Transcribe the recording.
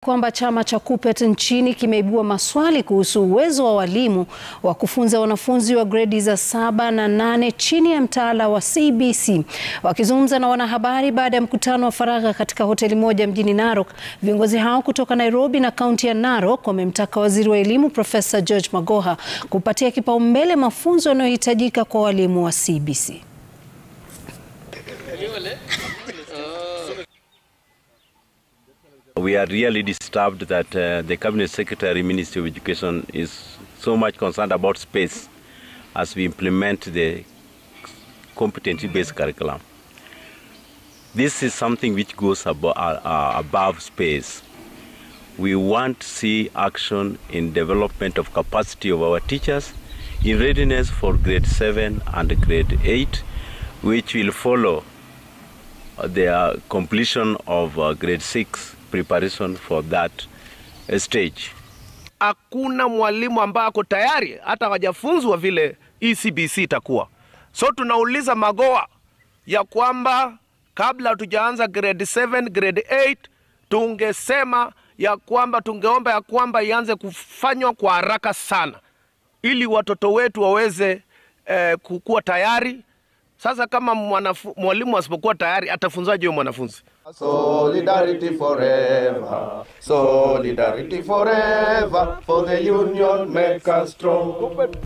kwamba chama cha KUPPET nchini kimeibua maswali kuhusu uwezo wa walimu wa kufunza wanafunzi wa gredi za saba na nane chini ya mtaala wa CBC. Wakizungumza na wanahabari baada ya mkutano wa faragha katika hoteli moja mjini Narok, viongozi hao kutoka Nairobi na kaunti ya Narok wamemtaka waziri wa elimu Profesa George Magoha kupatia kipaumbele mafunzo yanayohitajika kwa walimu wa CBC. We are really disturbed that uh, the Cabinet Secretary, Ministry of Education is so much concerned about space as we implement the competency-based curriculum. This is something which goes abo uh, uh, above space. We want to see action in development of capacity of our teachers in readiness for grade 7 and grade 8, which will follow the completion of uh, grade 6 preparation for that uh, stage. Hakuna mwalimu ambaye ako tayari hata hawajafunzwa vile ECBC itakuwa. So tunauliza Magoha ya kwamba kabla hatujaanza grade 7, grade 8 tungesema ya kwamba tungeomba ya kwamba ianze kufanywa kwa haraka sana ili watoto wetu waweze eh, kukuwa tayari. Sasa kama mwalimu asipokuwa tayari atafunzaje huyo mwanafunzi? Solidarity forever, solidarity forever, for the union make us strong.